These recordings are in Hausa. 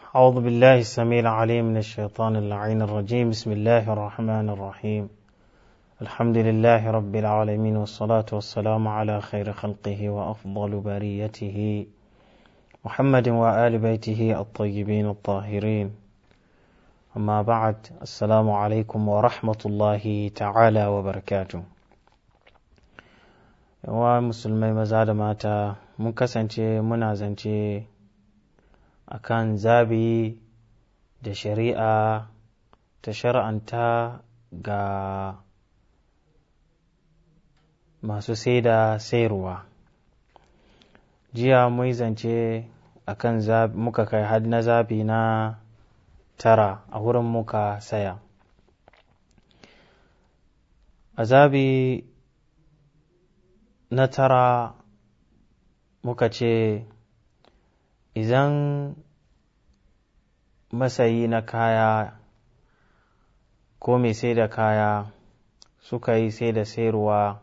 أعوذ بالله السميع العليم من الشيطان اللعين الرجيم بسم الله الرحمن الرحيم الحمد لله رب العالمين والصلاة والسلام على خير خلقه وأفضل بريته محمد وآل بيته الطيبين الطاهرين أما بعد السلام عليكم ورحمة الله تعالى وبركاته yawa musulmai maza da mata mun kasance muna zance akan zabi da shari'a ta shar'anta ga masu sai da sayarwa jiya mun zance akan muka kai had na zabi na tara a wurin muka saya a zabi na tara muka ce idan masayi na kaya ko mai sai da kaya suka yi sai da sayarwa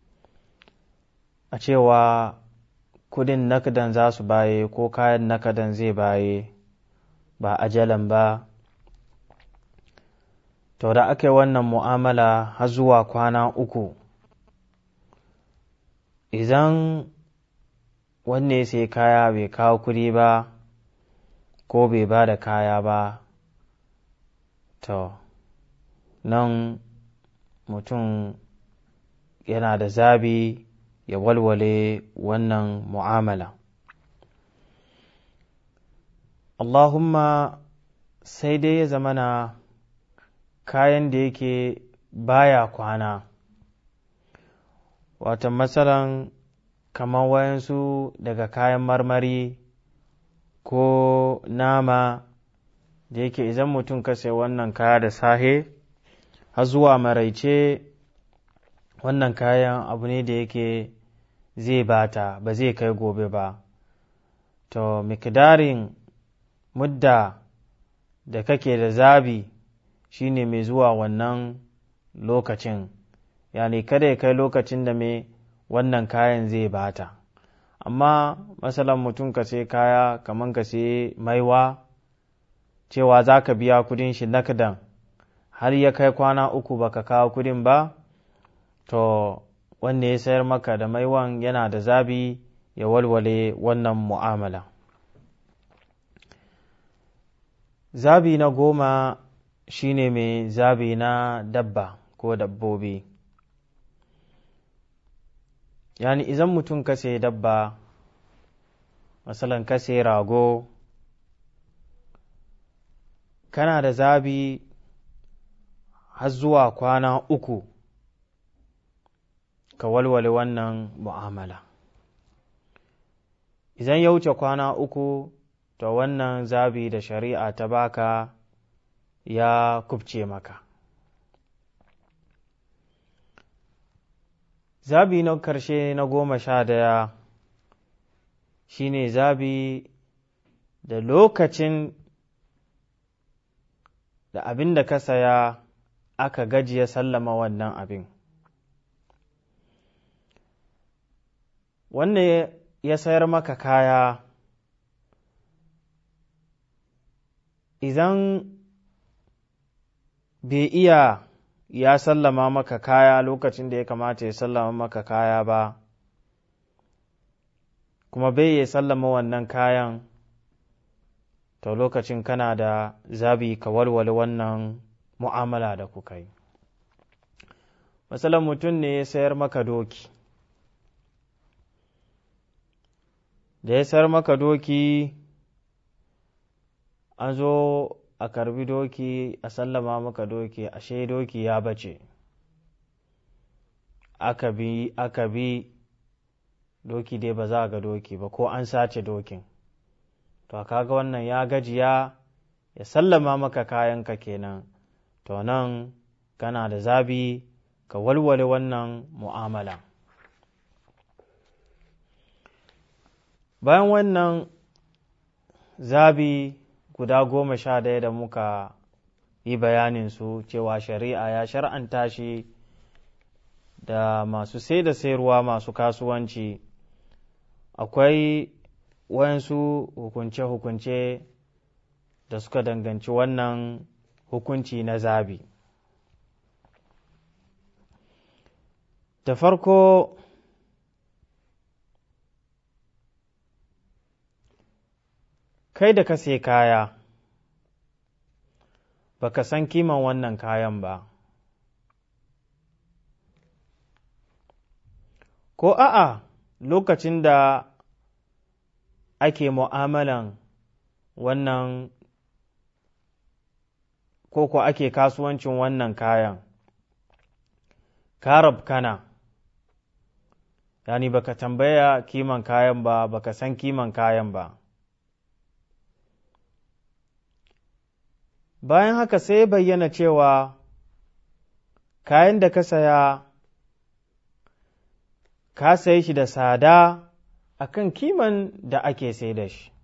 a cewa kudin nakadan za su baye ko kayan nakadan zai baye ba ajalan ba to da aka yi wannan mu'amala har zuwa kwana uku idan wanne ya sai kaya bai kawo kuɗi ba ko bai ba da kaya ba to nan mutum yana da zabi ya walwale wannan mu'amala Allahumma sai dai ya zamana kayan da yake baya kwana wata matsalan kamar wayansu daga kayan marmari ko nama da yake idan mutum ka sai wannan kaya da sahe har zuwa maraice wannan kayan abu ne da yake zai bata ba zai kai gobe ba to mikdarin mudda da kake da zabi shine mai zuwa wannan lokacin yani kada ya kai lokacin da mai wannan kayan zai bata amma masalan mutum ka sai kaya kamar ka sai maiwa cewa za ka biya kudin shi nakdan har ya kai kwana uku baka kawo kudin ba to wanda ya sayar maka da maiwan yana da zabi ya walwale wannan mu'amala zabi na goma shine mai zabi na dabba ko dabbobi yani idan mutum ka sai dabba masalan ka sai rago kana da zabi har zuwa kwana uku ka walwale wannan mu'amala idan ya wuce kwana uku to wannan zabi da shari'a ta baka ya kubce maka zabi na karshe na goma sha daya shine zabi da lokacin da abin da ka saya aka gajiya sallama wannan abin wannan ya sayar maka kaya idan bai iya ya sallama maka kaya lokacin da ya kamata ya sallama maka kaya ba kuma bai ya sallama wannan kayan to lokacin kana da zabi ka walwale wannan mu'amala da kuka yi matsalan mutum ne ya sayar maka doki da ya sayar maka doki an zo a karbi doki a sallama maka doki ashe doki ya bace aka bi aka bi doki dai ba za ga doki ba ko an sace dokin to kaga wannan ya gajiya ya sallama maka kayanka kenan to nan kana da zabi ka walwale wannan mu'amala bayan wannan zabi guda goma sha ɗaya da muka yi bayanin su cewa shari'a ya shar'anta shi da masu sai da sayarwa masu kasuwanci akwai wayansu hukunce-hukunce da suka danganci wannan hukunci na zabi da farko kai da ka sai kaya baka san kiman wannan kayan ba ko a'a lokacin da ake mu'amalan wannan ko ko ake kasuwancin wannan kayan karab kana yani baka tambaya kiman kayan ba baka san kiman kayan ba bayan haka sai bayyana cewa kayan da ka saya ka sayi shi da tsada a kan kiman da ake sai da shi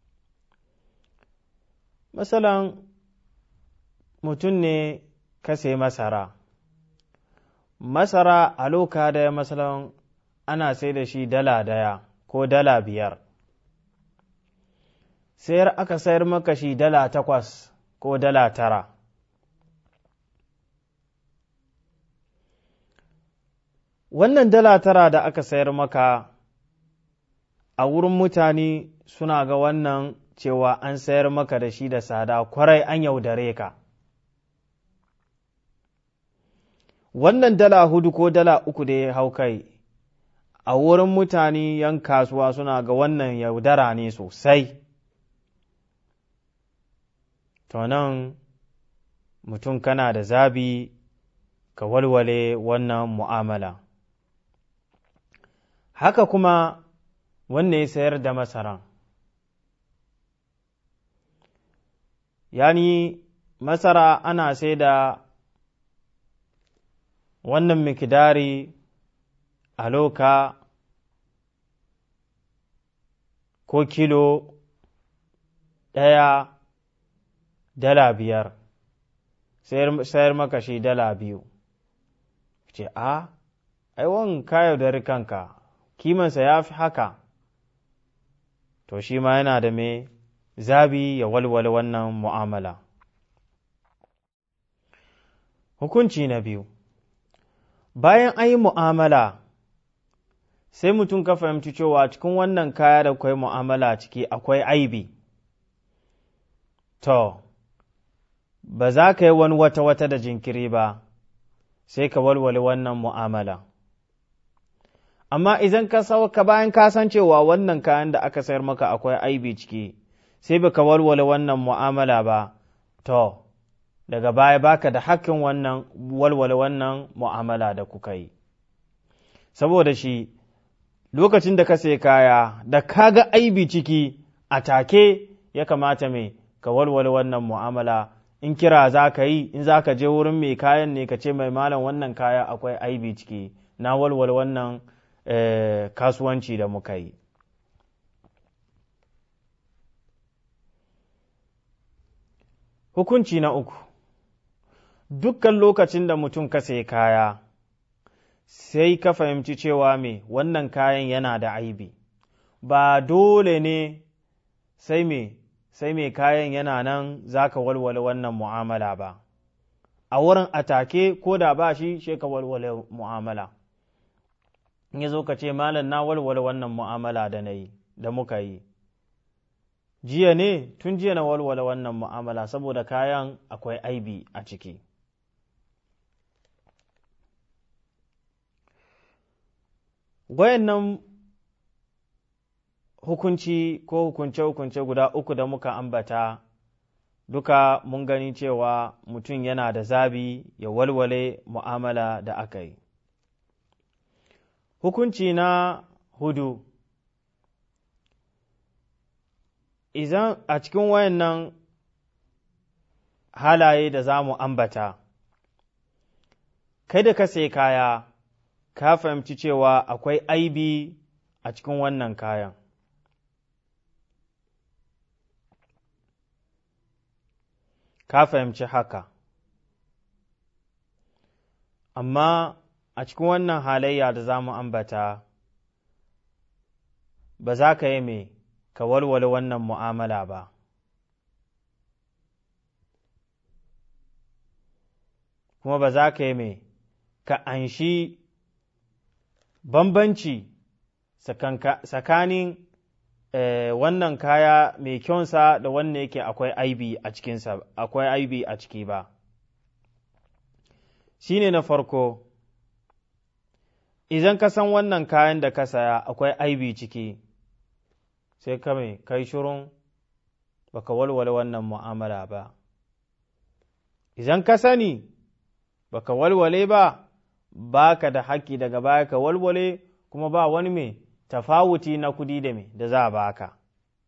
masalan mutum ne ka sayi masara masara a loka daya masalan ana sai da shi dala daya ko dala biyar sayar aka sayar maka shi dala takwas ko dala tara wannan dala tara da aka sayar maka a wurin mutane suna ga wannan cewa an sayar maka da shi da tsada kwarai an yaudare ka wannan dala hudu ko dala uku da ya hau kai a wurin mutane yan kasuwa suna ga wannan yaudara ne sosai to nan mutum kana da zabi ka walwale wannan mu'amala haka kuma wanne ya sayar da masaran yani masara ana sai da wannan mikidari a loka ko kilo ɗaya dala biyar sayar maka shi dala biyu ce a aiwon ka da kanka kimansa ya fi haka to shi ma yana da mai zabi ya walwale wannan mu'amala hukunci na biyu bayan an yi mu'amala sai mutum ka fahimci cewa cikin wannan kaya da akwai mu'amala ciki akwai aibi to ba za ka yi wani wata-wata da jinkiri ba sai ka walwale wannan mu'amala amma idan ka sauka bayan ka san cewa wannan kayan da aka sayar maka akwai aibi ciki sai baka walwale wannan mu'amala ba to daga baya baka da hakkin wannan walwale wannan mu'amala da kuka yi saboda shi lokacin da ka sai kaya da ka ga aibi ciki a take ya kamata mai ka walwale wannan mu'amala in kira za ka yi in za ka je wurin mai kayan ne ka ce mai malam wannan kaya akwai aibi ciki na walwale wannan kasuwanci da muka yi hukunci na uku dukkan lokacin da mutum ka sai kaya sai ka fahimci cewa me wannan kayan yana da aibi ba dole ne sai me sai mai kayan yana nan za ka walwale wannan mu'amala ba a wurin atake ko da ba shi shi ka walwale mu'amala in ya zo ka ce malam na walwale wannan mu'amala da na yi da muka yi jiya ne tun jiya na walwale wannan mu'amala saboda kayan akwai aibi a ciki wayannan hukunci ko hukunce-hukunce guda uku da muka ambata duka mun gani cewa mutum yana da zabi ya walwale mu'amala da aka yi hukunci na hudu idan a cikin wayannan halaye da za mu ambata kai da ka sai kaya ka fahimci cewa akwai aibi a cikin wannan kayan ka fahimci haka amma a cikin wannan halayya da za mu ambata ba za ka yi mai ka walwale wannan mu'amala ba kuma ba za ka yi mai ka anshi bambanci tsakanin wannan kaya mai kyonsa da wannan yake akwai aibi a cikinsa akwai aibi a ciki ba shi ne na farko idan ka san wannan kayan da ka saya akwai aibi ciki sai ka mai kai shirun baka walwale wannan mu'amala ba idan ka sani baka walwale ba baka da haƙƙi daga baya ka walwale kuma ba wani mai tafawuti na kudi da mai da za a baka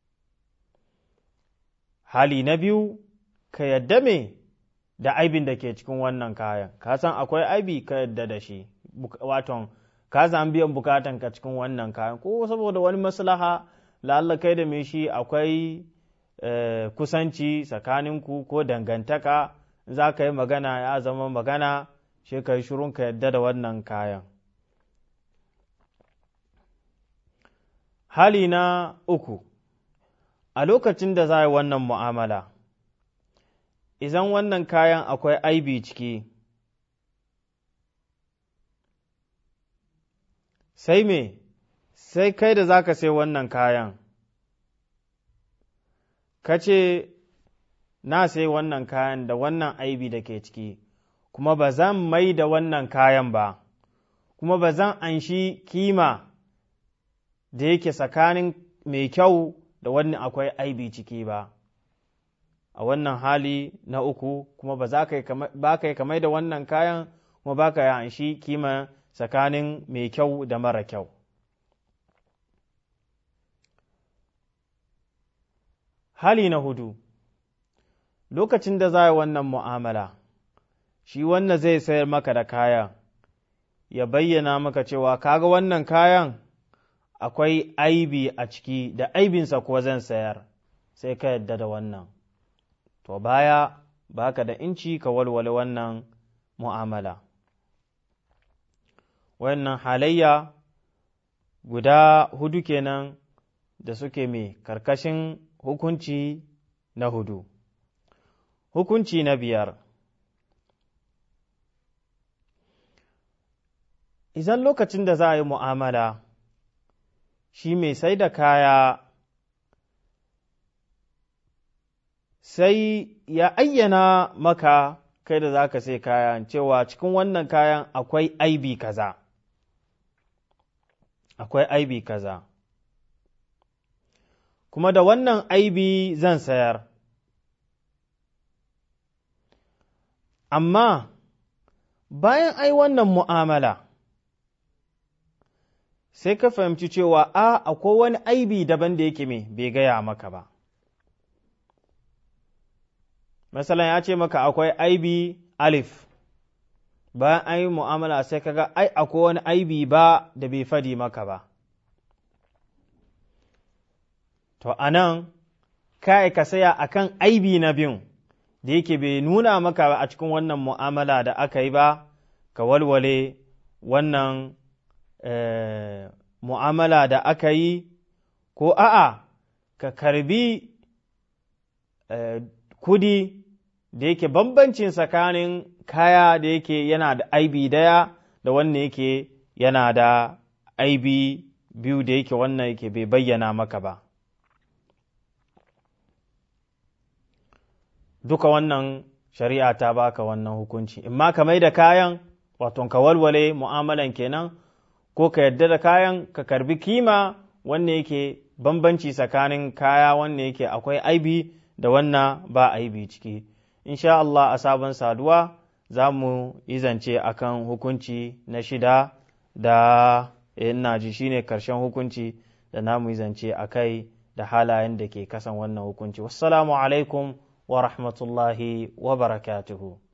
hali na biyu ka yadda me da aibin da ke cikin wannan kayan ka san akwai aibi ka yadda da shi waton ka san biyan bukatan ka cikin wannan kayan ko saboda wani maslaha lalla kai da mai shi akwai kusanci tsakaninku ko dangantaka za ka yi magana ya zama magana shi ka yi shirun ka yadda da wannan kayan hali na uku a lokacin da za a yi wannan mu'amala idan wannan kayan akwai aibi ciki sai me sai kai da za ka sai wannan kayan ka ce na sai wannan kayan da wannan aibi da ke ciki kuma ba zan mai da wannan kayan ba kuma ba zan anshi kima da yake tsakanin mai kyau da wani akwai aibi ciki ba a wannan hali na uku kuma ba za ka yi kamai da wannan kayan kuma ba ka yi anshi kima tsakanin mai kyau da mara kyau hali na hudu lokacin da za yi wannan mu'amala shi wannan zai sayar maka da kayan ya bayyana maka cewa kaga wannan kayan akwai aibi a ciki da aibinsa kuwa zan sayar sai ka yadda da wannan to baya baka da inci ka walwale wannan mu'amala wannan halayya guda hudu kenan da suke mai karkashin hukunci na hudu hukunci na biyar idan lokacin da za a yi mu'amala shi mai sai da kaya sai ya ayyana maka kai da za ka sai kayan cewa cikin wannan kayan akwai aibi kaza akwai aibi kaza kuma da wannan aibi zan sayar amma bayan ai wannan mu'amala sai ka fahimci cewa a akwai wani aibi daban da yake me bai gaya maka ba masalan ya ce maka akwai aibi alif bayan an yi mu'amala sai kaga ai akwai wani aibi ba da bai fadi maka ba to anan kai ka saya akan aibi na biyun da yake bai nuna maka a cikin wannan mu'amala da aka yi ba ka walwale wannan mu'amala da aka yi ko a'a ka karbi kudi da yake bambancin tsakanin kaya da yake yana da aibi daya da wannan yake yana da aibi biyu da yake wannan yake bai bayyana maka ba duka wannan shari'a ta baka wannan hukunci imma ka mai da kayan wato ka walwale mu'amalan kenan ko ka yadda da kayan ka karbi kima wanne yake bambanci tsakanin kaya wanne yake akwai aibi da wannan ba aibi ciki insha Allah a sabon saduwa za mu izance akan hukunci na shida da ina ji shine karshen hukunci da na mu izance a kai da halayen da ke kasan wannan hukunci wassalamu alaikum wa rahmatullahi wa barakatuhu